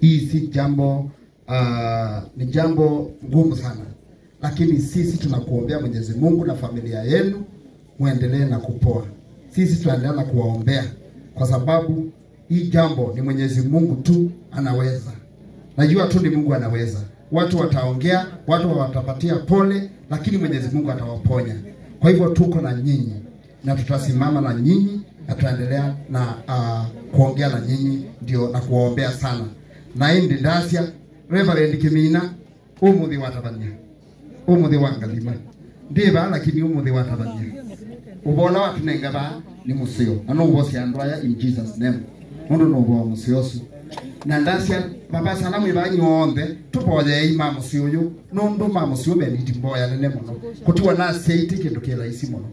hii si jambo uh, ni jambo ngumu sana, lakini sisi tunakuombea Mwenyezi Mungu na familia yenu muendelee na kupoa. Sisi tunaendelea na kuwaombea kwa sababu hii jambo ni Mwenyezi Mungu tu anaweza. Najua tu ni Mungu anaweza. Watu wataongea, watu watapatia pole, lakini Mwenyezi Mungu atawaponya. Kwa hivyo tuko na nyinyi na tutasimama na nyinyi na tutaendelea na uh, kuongea na nyinyi ndio na kuwaombea sana na indi ndacia Reverend Kimina umuthi watabania umuthi wa ngalima ndiba lakini umuthi watabania ubola watunenga ba ni musio na no ubosi andwaya in Jesus name mundu no ubo musio su na ndacia baba salamu ibanyothe tuboye ima musio yu nundu ma musio be niti mboya nene muno kutiwa na seiti kindu kiraisi muno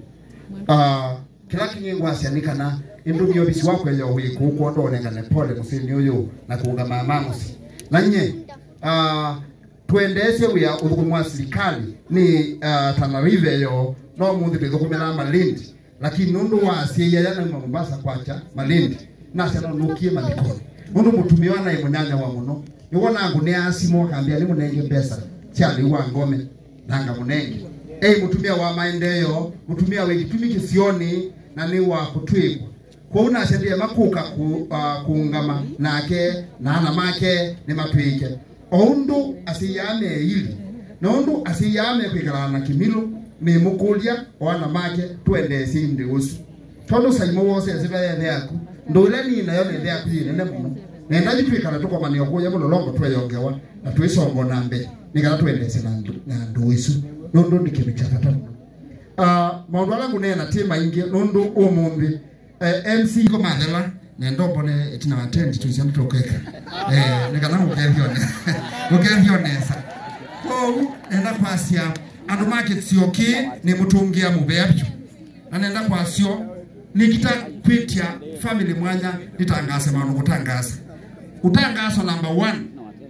uh, kila kinyengwa cianikana indu myobisi wakwe yo wiku ko ndonengane pole musini uyu na kuunga mamamusi na nye uh, tuendeshe wia uthukumu wa serikali ni uh, Tana River yo no muthi bithukumira Malindi lakini nundu wa cia ya na Mombasa kwacha Malindi na cia no nukie mathiko nundu mutumia wa na munyanya wa muno niwona ngu ni asimo akambia ni munenge mbeca cia wa ngome nanga munenge ei mutumia wa maendeleo mutumia wa gitumi kisioni na ni wa kutwikwa kwa una sheria makuka ku, uh, kuungama nake na ana make ni matwike oundu asiyame ili na undu asiyame kwikara na kimilu ni mukulia wana make twendesi ndi usu tondu saimo wose asiba yene yaku ndule ni nayo nende yaku yinene muno nenda jitwikara tukomania kuya mulolongo tweyongewa na twisongo na mbere nikara twendese na ndu, na ndu isu nundu ndi kindu kya bata muno uh, maundu ala ngunena ti maingi nundu umuthi uh, MC ko mathela nendo mbone itina wa tent tucia mtukeka eh nikana gukethione gukethionesa kou nenda kwacia andu makitsioki ni mutungia mubea byu na nenda kwacio nikita kwitia family mwanya nitangase maundu gutangasa utangaso number one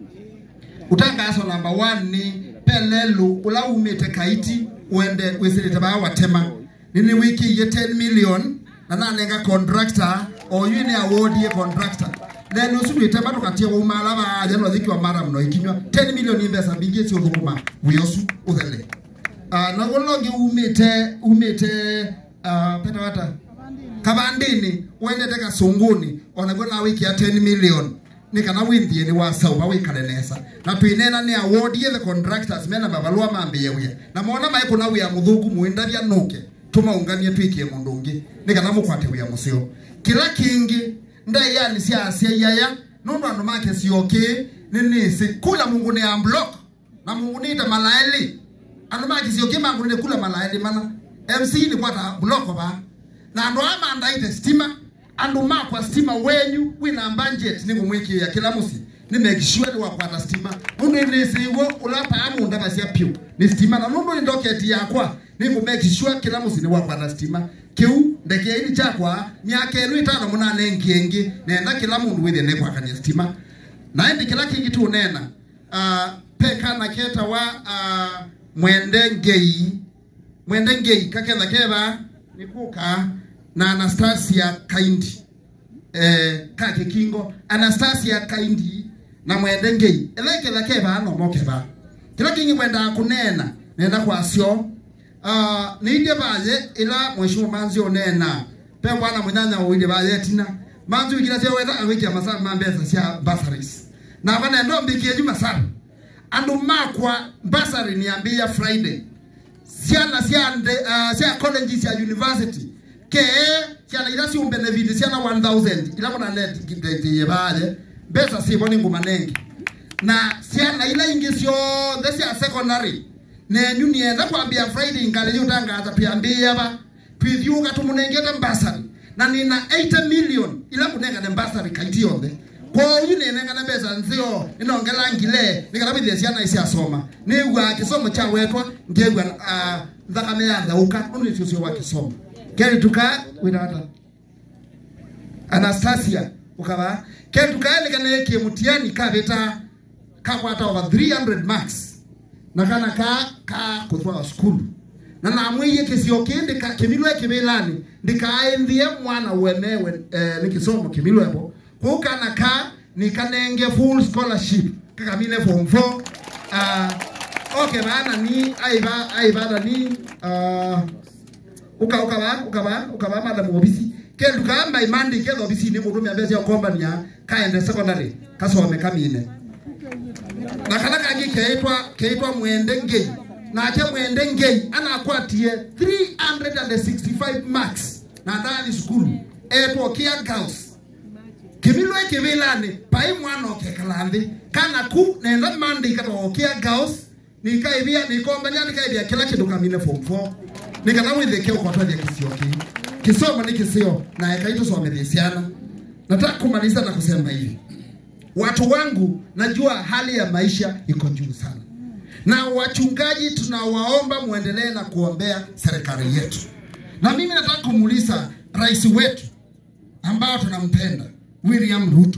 utangaso number one ni pelelu ula umite kaiti uende wisirite baa watema nini wiki ye 10 million na nanenga contractor oyu ni award ye contractor then usubite bado katia umala ba jano dhiki wa mara mno ikinywa 10 million imbesa bingie sio thukuma buyosu uthele uh, na golongi umite umite uh, peta wata kabandini wendete kasunguni onagwo na wiki ya 10 million ni kana winthie ni wasauba wikare nesa na twinena ni award ye the contractors mena mabalua mambiye wia na mona mai kuna wia muthungu muindavya nuke tumaunganie twikie mundu ungi ni kana mukwate wia musio kila kingi ndai yani cia acia yaya nundu andu make cioki ni nisi kula mungu ni amblock na mungu ni ta malaeli andu make cioki mangu ni kula malaeli mana MC ni kwata block ba na andu ama ndaite stima andu makwa stima wenyu wina budget ni kumwikia kila musi ni make sure ni wakwata stima nundu ni siwo ulapa amu ndaba cia piu ni stima na nundu ni docket yakwa ni ku make sure kila musi ni wakwata stima kiu ndeke ini chakwa miaka enu itano munane ngiengi nenda kila mundu withe ni kwakania stima na indi kila kingi tu nena uh, peka na keta wa uh, mwende ngei mwende ngei kaketha keva ni kuka na Anastasia Kaindi eh kake kingo Anastasia Kaindi na mwende ngei eleketha keva no mokeva kila kingi mwenda kunena nenda kwacio uh, niinde baye ila mheshimiwa manzi onena pe bwana munyanya uinde baye tina manzi wikira cia wetha awikia masara ma mbeca cia bursaries na bana ndo mbikie juma sana andu makwa bursary niambia friday ciana cia uh, cia college cia university ke ciana ira ciumbe benefit ciana 1000 ila bona net kidete baye mbeca cibo ni nguma nengi na ciana ila ingi ciothe cia secondary nenyu nienda kwambia friday ngale yutangaza piambia ba twithiuga tumunengete mbasari na nina 8 million ila kunenga ne mbasari kaiti yothe kwa uyu nenenga na mbeca nzio inongela ngile nikana bithia ciana isi asoma nigwa kisomo cha wetwa ngegwa uh, thakame ya thauka unu ni cio wa kisomo keri tuka witata Anastasia ukaba keri tuka nikana yake mutiani kabeta kakwata over 300 marks na kana ka ka kuthwa skulu na namwiye kisio kindi ka kimilwe kibilani ndikaenthie mwana wenewe eh, ni kisomo kimilwepo kwa kana ka nikanenge full scholarship kakamine form 4 uh, okay bana ni aiba aiba ni uh, uka ukaba ukaba ukaba madam obisi kendu kamba imandi ketho obisi ni mundu myambesi okomba nia kaende secondary kasome kamine na kana kangi keitwa keitwa mwende ngei nake mwende ngei anakwatie 365 marks na ndani skulu etwo kia girls kimilwe kivilani pai mwana okekala nthi kana ku nenda mandi katokia girls nikaivia nikombania nikaivia kila kindu kamine form 4 nikana withike ukwatwathia kisio ki kisomo ni kisio na ekaitusomethie ciana nataka kumaliza na kusema hivi watu wangu najua hali ya maisha iko juu sana na wachungaji tunawaomba muendelee na kuombea serikali yetu na mimi nataka kumuuliza rais wetu ambao tunampenda william ruto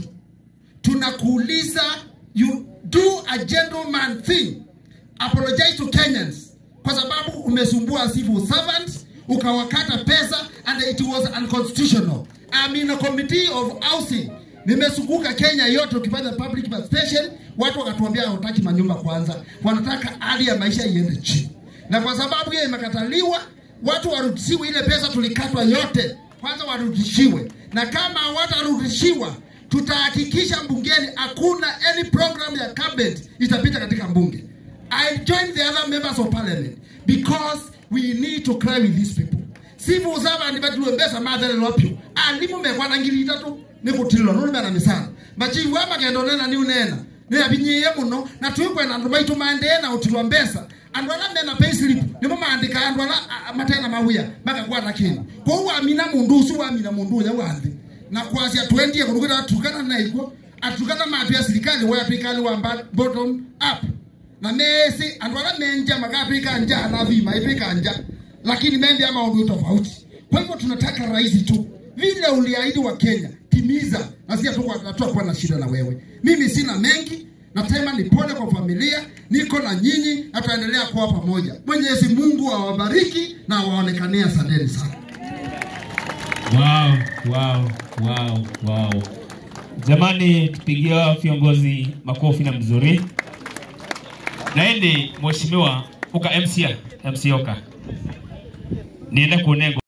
tunakuuliza you do a gentleman thing apologize to kenyans kwa sababu umesumbua civil servants ukawakata pesa and it was unconstitutional I'm in a committee of housing nimezunguka kenya yote ukifanya public participation watu wakatuambia hawataki manyumba kwanza wanataka hali ya maisha iende chini na kwa sababu hiyo imekataliwa watu warudishiwe ile pesa tulikatwa yote kwanza warudishiwe na kama hawatarudishiwa tutahakikisha bungeni hakuna any program ya cabinet itapita katika bunge I join the other members of parliament because we need to cry with these people civil servant batuembesa mathere lopyo alimu mekwana ngiri itatu nikutilwa nulumena misana machifu ama kendo nena ni unena ni abinyiye muno na twikwena andu maitu maendee na utilwa mbesa andu ala mena payslip nimo maandika andu ala a- a- matena mawia makakwata kinu kwou wamina mundu usu wamina mundu uya wanthi na kwasia twendie kunukita atukana naikwo atukana matu ya serikali wa serikali wamba bottom up na mesi andu ala menja makatwika nja na vima itwika nja lakini mendia maundu tofauti kwa hivyo tunataka rais tu vile uliahidi wa Kenya timiza, na si hatukuwa na shida na wewe. Mimi sina mengi, nasema ni pole kwa familia, niko na nyinyi na tutaendelea kuwa pamoja. Mwenyezi Mungu awabariki na awaonekanie. Asanteni sana. Wow, wow, wow, wow. Jamani, tupigia viongozi makofi na mzuri. Naende mheshimiwa uka MCA, MC Oka. Nienda kuonengo